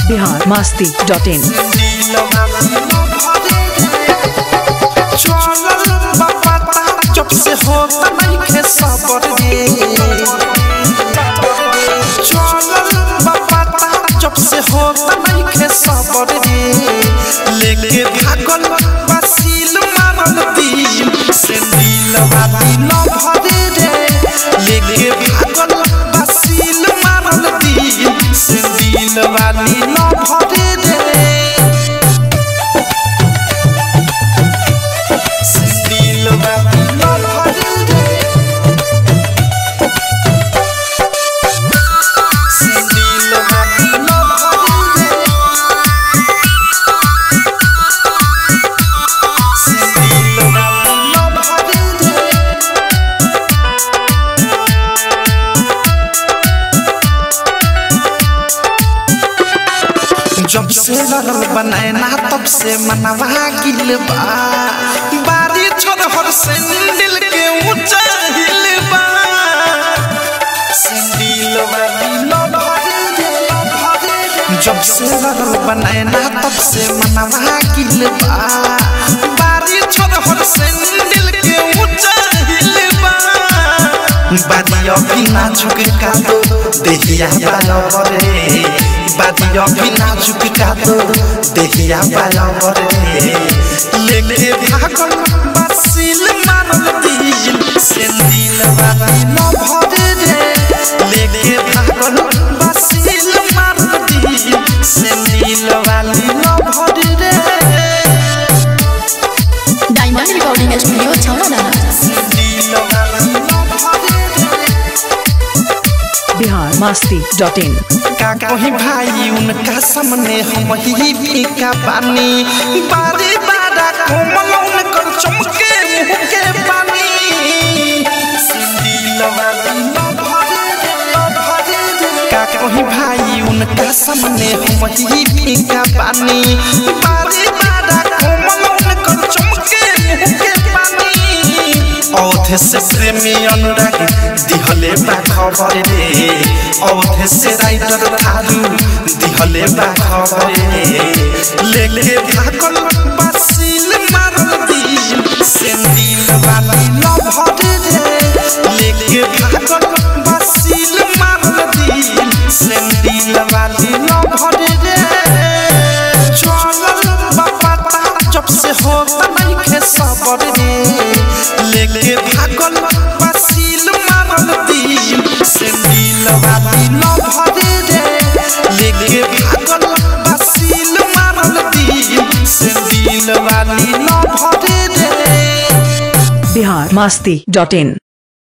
Bihar Masti dot in जब से होता नहीं खे सबर रे चलल बापा जब से होता नहीं खे सबर रे लेके भागल बसील मारल दिल से दिल वाली न भरे रे लेके भागल बसील मारल दिल से दिल वाली न भरे रे दिल वाली न भरे रे दिल वाली न भरे रे दिल वाली न भरे रे जब से लड़ल बनाए ना तब से मनवा गिल बा बारी छोड़ हर सैंडल के ऊंचा हिल बा सैंडल वाली न भरे रे न भरे रे जब से लड़ल बनाए ना तब से मनवा गिल बा बारी छोड़ हर सैंडल के ऊंचा हिल बा बादिया बिना झुक का दो देहिया बाया बरे बादिया बिना झुक का दो देहिया बाया बरे लेके भागल बसिल मारल दिल से दिल वाली न भरे रे लेके भागल बसिल मारल दिल से दिल वाली न भरे रे डायमंड रिकॉर्डिंग स्टूडियो छावड़ा दिल वाली न भरे रे बिहार मस्ती डॉट इन का कहीं भाई उनका सामने हम ही फीका पानी बारी बारा कोमल उनकर चमके मुंह के पानी दिल वाली न भरे रे, न भरे रे। का कहीं भाई उनका सामने हम ही फीका पानी बारी बारा कोमल उनकर चमके मुंह के पानी औधे से प्रेमी अनुराग दिहले बा खबर रे औधे से राइटर थारू दिहले बा खबर रे लेके भागल बसिल मारल दिल से दिल वाली न भरे रे लेके भागल बसिल मारल दिल से दिल वाली न भरे रे चलल बापा जब से होता नहीं खे सबर रे लेके भागल बसील मारल दिल से दिल वाली न भरे रे लेके भागल बसील मारल दिल से दिल वाली न भरे रे बिहार मस्ती डॉट इन